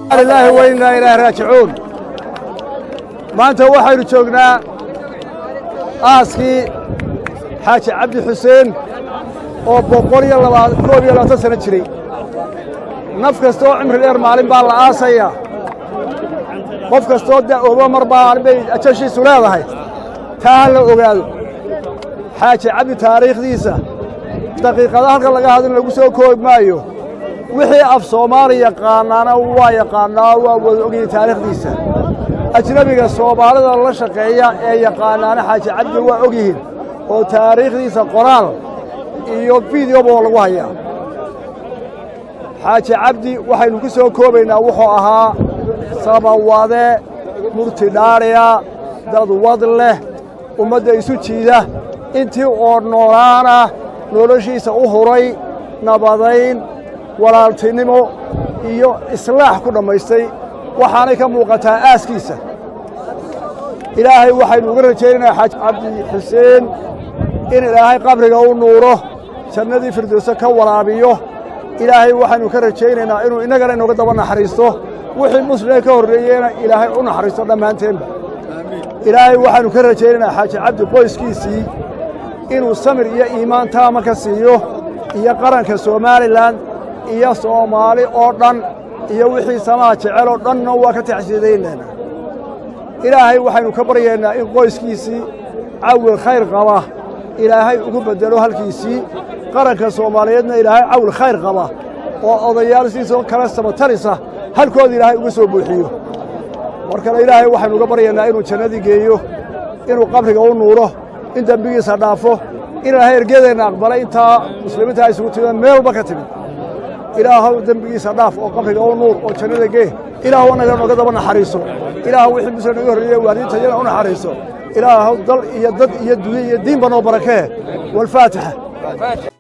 lilaahi wa innaa ilaahi raajicuun maanta waxaynu joognaa aaskii xaaji cabdi xuseen oo boqol iyo labaa koob iyo labaatan sano jiray naf kasta oo cimri dheer maalin baa la aasayaa qof kastoo da'ooba mar baa bay ajashiisu leedahay taa ha la ogaado xaaji cabdi taariikhdiisa daqiiqada halkan laga hadlin lagu soo koobi maayo wixii af soomaali yaqaanaana waa yaqaannaa waa wada ogyihin taariikhdiisa ajnebiga soomaalida la shaqeeya ee yaqaanaana xaaji cabdi waa og yihiin oo taariikhdiisa qoraal iyo fideoba lagu hayaa xaaji cabdi waxaynu ku soo koobaynaa wuxuu ahaa samawade murti dhaadhiya dad wad leh ummadda isu jiida intii oo noolaana noloshiisa u huray nabadayn walaaltinimo iyo islaax ku dhammaystay waxaanay ka muuqataa aaskiisa ilaahay waxaynu uga rajaynaynaa xaaji cabdi xuseen in ilaahay qabriga u nuuro jannadii firdowse ka waraabiyo ilaahay waxaynu ka rajaynaynaa inuu innagana inooga daba naxariisto wixii muslimee ka horreeyeyna ilaahay u naxariisto dhammaanteenba ilaahay waxaynu ka rajaynaynaa xaaji cabdi qoyskiisii inuu samir iyo iimaan taama ka siiyo iyo qaranka somalilan iyo soomaali oo dhan iyo wixii samaha jecel oo dhanna waa ka taxsiidaynaynaa ilaahay waxaynu ka baryaynaa in qoyskiisii cawil khayr qaba ilaahay ugu beddelo halkiisii qaranka soomaaliyeedna ilaahay cawil khayr qaba oo odayaal sidiisoo kale samatarisa halkooda ilaahay uga soo buuxiyo mar kale ilaahay waxaynu uga baryaynaa inuu jannadii geeyo inuu qabriga u nuuro in dembigiisa dhaafo in ilaahay ergedeenna aqbalay intaa muslimiinta ay isugu timideen meel walba ka timid ilaahow dembigiisa dhaaf oo qabriga u nuur oo jannada gee ilaahow annaga nooga daba naxariiso ilaahow wixii muslim naga horreeyey waalidiintayana u naxariiso ilaahow dal iyo dad iyo dunya iyo diinba noo barakee walfaatixa